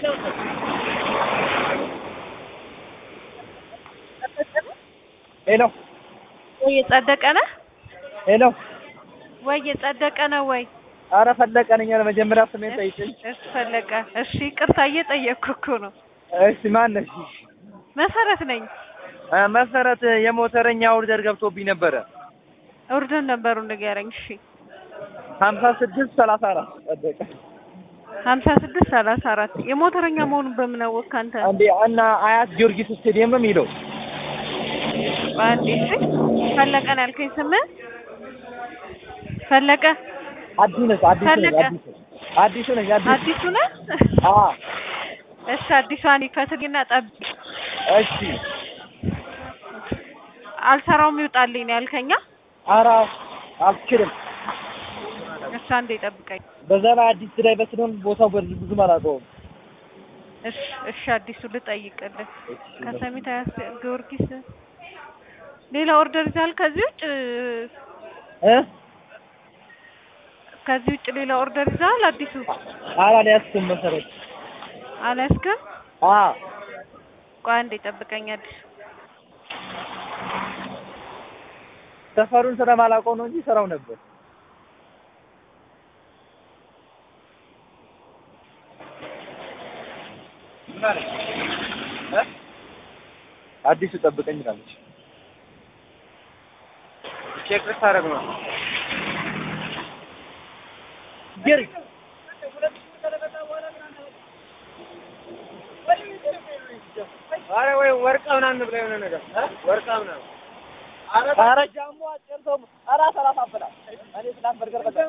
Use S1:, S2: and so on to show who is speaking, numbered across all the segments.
S1: ሄሎ
S2: ወይ የጸደቀ ነህ
S1: ሄሎ
S2: ወይ የጸደቀ ነው ወይ?
S1: አረ ፈለቀ ነኝ። መጀመሪያ ስሜን ጠይቅኝ።
S2: እሺ ፈለቀ። እሺ ይቅርታ እየጠየቅኩ እኮ ነው።
S1: እሺ ማን ነሽ?
S2: መሰረት ነኝ።
S1: እ መሰረት የሞተረኛ ኦርደር ገብቶብኝ ነበረ
S2: ኦርደር ነበሩ ንገረኝ። እሺ
S1: ሀምሳ ስድስት ሰላሳ አራት ጸደቀ
S2: ሀምሳ ስድስት ሰላሳ አራት የሞተረኛ መሆኑን በምን አወቅህ አንተ?
S1: እንዴ እና አያት ጊዮርጊስ ስቴዲየም ነው የሚለው
S2: በአንዴ እሺ ፈለቀ ነው ያልከኝ ስምህ? ፈለቀ
S1: አዲሱ ነች አዲሱ ነች
S2: ፈለቀ።
S1: አዲሱ አዲሱ ነች አዲሱ
S2: አዲሱ ነህ?
S1: አ
S2: እሺ አዲሷን ይከትልና ጠብቅ።
S1: እሺ
S2: አልሰራውም ይውጣልኝ ነው ያልከኛ?
S1: ኧረ አልችልም።
S2: እሺ አንዴ ጠብቀኝ።
S1: በዛ ላይ አዲስ ድራይቨር ስለሆን ቦታው በር ብዙም አላውቀውም።
S2: እሺ እሺ አዲሱ ልጠይቅልህ። ከሰሚት አያስ ጊዮርጊስ ሌላ ኦርደር ይዛል ከዚህ ውጭ
S1: እ
S2: ከዚህ ውጭ ሌላ ኦርደር ይዛል አዲሱ
S1: ኧረ አልያዝኩም መሰረት
S2: አልያዝክም?
S1: አ
S2: ቆይ አንዴ ጠብቀኝ አዲሱ
S1: ሰፈሩን ስለማላውቀው ነው እንጂ ስራው ነበር። እ አዲሱ ጠብቀኝ ይላለች። ቼክ ልታደርግ ነው። ጌሪ ኧረ ወይ ወርቃ ምናምን ብላ የሆነ ነገር እ ወርቃ ምናምን ኧረ ጃምቦ አጭር ሰው ኧረ ሰላሳ አበላ እኔ ስላት በርገር በላ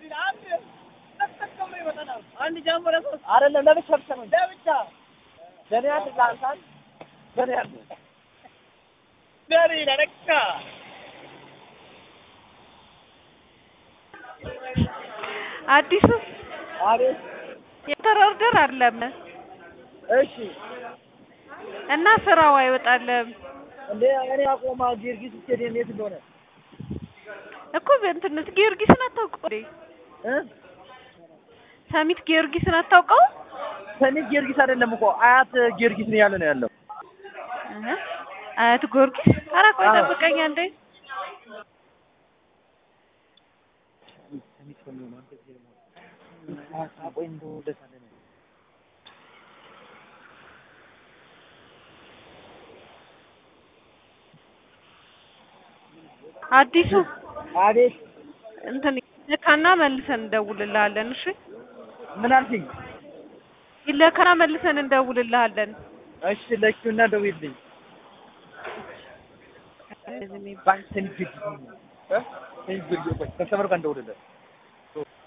S1: አንድ ጃምቦ ለሶስት አይደለም ለብቻ ብቻ ነው ለብቻ ለኔ አንድ ለአንተ አንድ ለኔ አንድ ለኔ ለነካ
S2: አዲሱ
S1: አቤት
S2: የተራ ኦርደር አለም
S1: እሺ
S2: እና ስራው አይወጣልም
S1: እንዴ እኔ አቆማ ጊዮርጊስ ስቴዲየም የት እንደሆነ
S2: እኮ እንትን ጊዮርጊስን አታውቀው እንዴ?
S1: እ
S2: ሰሚት ጊዮርጊስን አታውቀው?
S1: ሰሚት ጊዮርጊስ አይደለም እኮ አያት ጊዮርጊስ ነው ያለ ነው ያለው
S2: እህ አያት ጊዮርጊስ። ኧረ ቆይ
S1: አዎ።
S2: ጠብቀኝ አንዴ።
S1: ሰሚት ነው የሚሆነው አንተ እዚህ ነው ቆይ እንደው ደስ አለ ነው
S2: አዲሱ
S1: አቤት
S2: እንትን ይለካና መልሰን እንደውልልሃለን። እሺ
S1: ምን አልሽኝ?
S2: ይለካና መልሰን እንደውልልሃለን።
S1: እሺ ለኪውና ደውይልኝ።
S2: እንደዚህ የሚባል
S1: ባንክ ሰሚት ጊዮርጊስ ነው እ ሰሚት ጊዮርጊስ ቆይ ከስተመር ጋር እንደውልለት